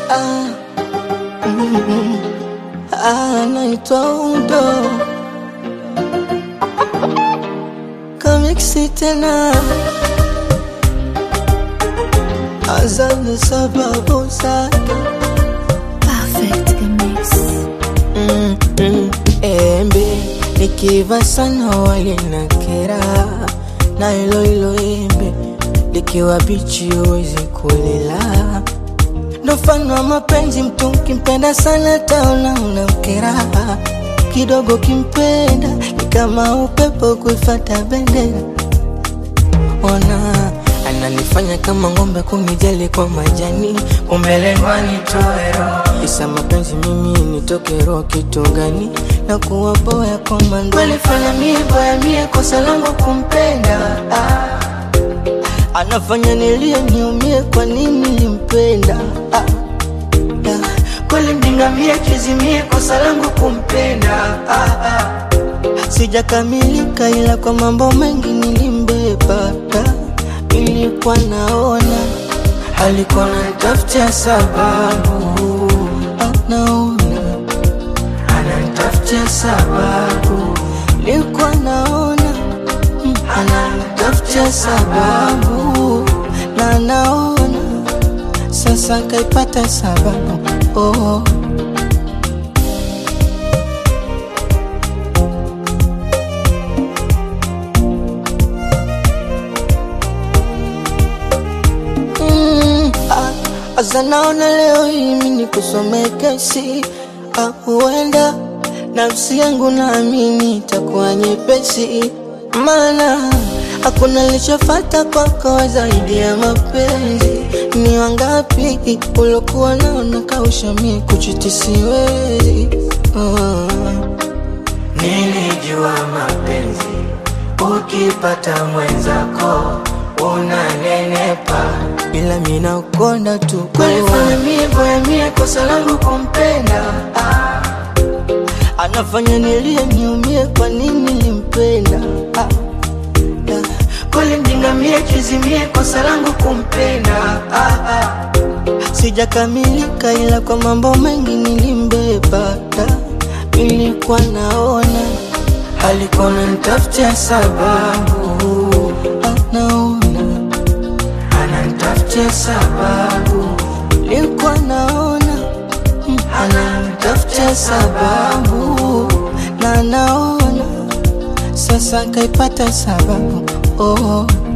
ah, mm, ah, naitwa Udo kamiksi tena azabu sababu zake Perfect mix. mm, mm, embe likiva sana walinakera na hilo hilo embe likiwa bichi huwezi kulila ndo mfano wa mapenzi mtu ukimpenda sana taona unamkera kidogo kimpenda ni kama upepo kuifata bendera ona ananifanya kama ng'ombe kunijali kwa majani umelengwa nitoe roho isa mapenzi mimi nitoke roho kitu gani na kuwa boya kwa mando walifanya mie boya mie kosa langu kumpenda ah. anafanya nilie niumie kwa nini limpenda ah. ah. kweli mdingamie kizimie kosa langu kumpenda ah, ah. sijakamilika ila kwa mambo mengi nilimbeba ah. nilikuwa naona alikuwa nanitafutia sababu ah, naona ananitafutia sababu nilikuwa naona mm, ananitafutia sababu na naona sasa kaipata sababu oh. Mm, ah, Asa naona leo hii mimi nikusomee kesi ah, huenda nafsi yangu naamini itakuwa nyepesi, maana hakuna lichofata kwako zaidi ya mapenzi. Ni wangapi ulokuwa nao nakausha mie kuchiti siwezi oh. Nilijua mapenzi ukipata mwenzako unanenepa, ila mimi nakonda tu kwalifanya mie boya mie kosa langu kumpenda ah. Anafanya nilie niumie, kwa nini limpenda ah. ah. Kweli mjinga mie kizimie, kosa langu kumpenda ah, ah. Sijakamilika ila kwa mambo mengi nilimbeba da. Nilikuwa naona alikuwa nanitafutia sababu ah, naona ananitafutia sababu nilikuwa naona mm, ananitafutia sababu na naona sasa kaipata sababu oh.